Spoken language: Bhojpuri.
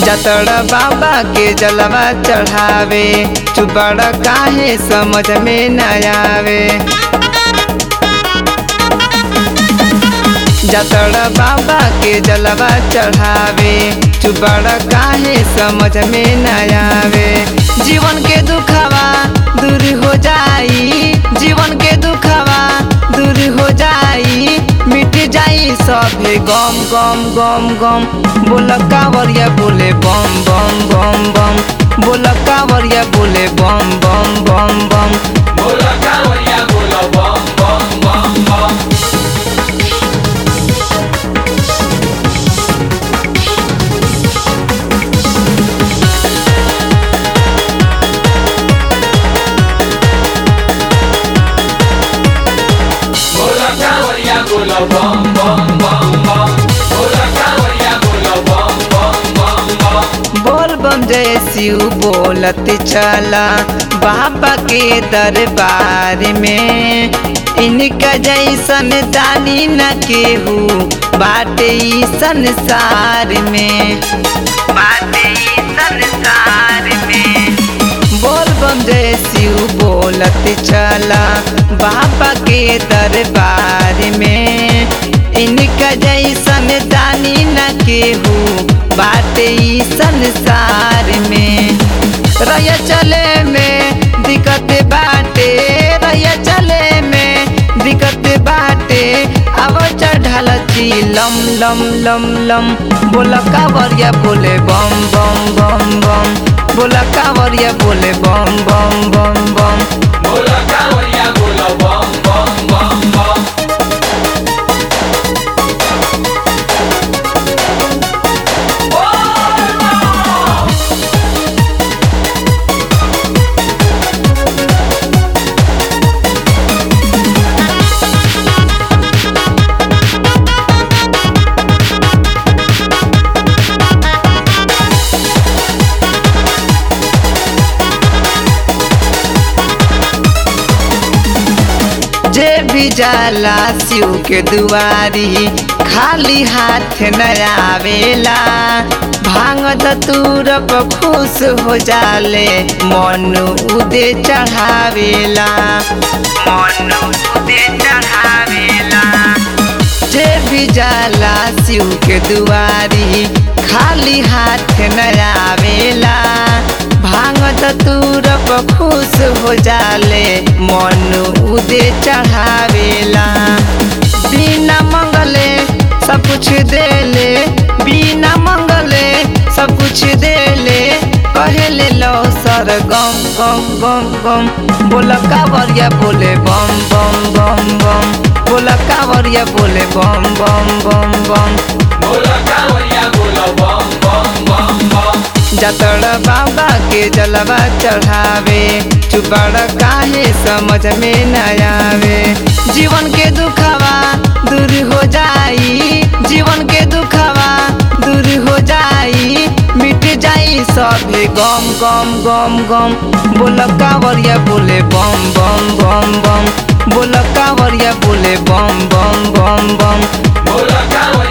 जतड़ बाबा के जलवा चढ़ावे चुबड़ काहे समझ में न आवे जतड़ बाबा के जलवा चढ़ावे चुबड़ काहे समझ में न आवे जीवन के दुखवा दूर हो जाई जीवन के दुखवा दूर हो जाई मिट जाई सभे गम गम गम गम बोल कावरिया बोले बम बम बम बम बोल कावरिया बोले बम बम बम बम बोला कावरिया बोला बम बम बम बम बोला कावरिया बोला बम बम बम बम बोला कावरिया बोला बम बम बम बम बोल बम जय शिव बोलत चला बाबा के दरबार में इनका जैसन दानी न केहू बाटे ई संसार में बाटे ई संसार में बोल बम जय शिव बोलत चला बाबा के दरबार में इनका जैसन दानी न केहू बाटे ई संसार में रह चले में दिक्कत बाटे रह चले में दिक्कत बाटे अब चढ़ल छी लम लम लम लम बोल कावरिया बोले बम बम बम बम बोल कावरिया बोले बम बम बम बम बोला कावरिया बोला बम बम बम बम जे भी जाला शिव के दुआरी खाली हाथ न आवेला भांग धतूर पर खुश हो जाले मन उदे चढ़ावेला मन उदे चढ़ावेला जे भी जाला शिव के दुआरी खाली हाथ न आवेला भांग धतूर पर खुश हो जाले मन उदे चढ़ावेला बिना मंगले सब कुछ देले बिना मंगले सब कुछ देले कहेले लो सर गम गम गम गम बोल कावरिया बोले बम बम बम बम बोल कावरिया बोले बम बम बम बम बोला कावरिया बोला बम बम बम बम जतड़ बाबा के जलवा चढ़ावे चुपड़ काहे समझ में न आवे जीवन के दुखवा दूर हो जाई जीवन के दुखवा दूर हो जाई मिट जाई सभे गम गम गम गम बोल कावरिया बोले बम बम बम बम बोल कावरिया बोले बम बम बम बम बोला कावरिया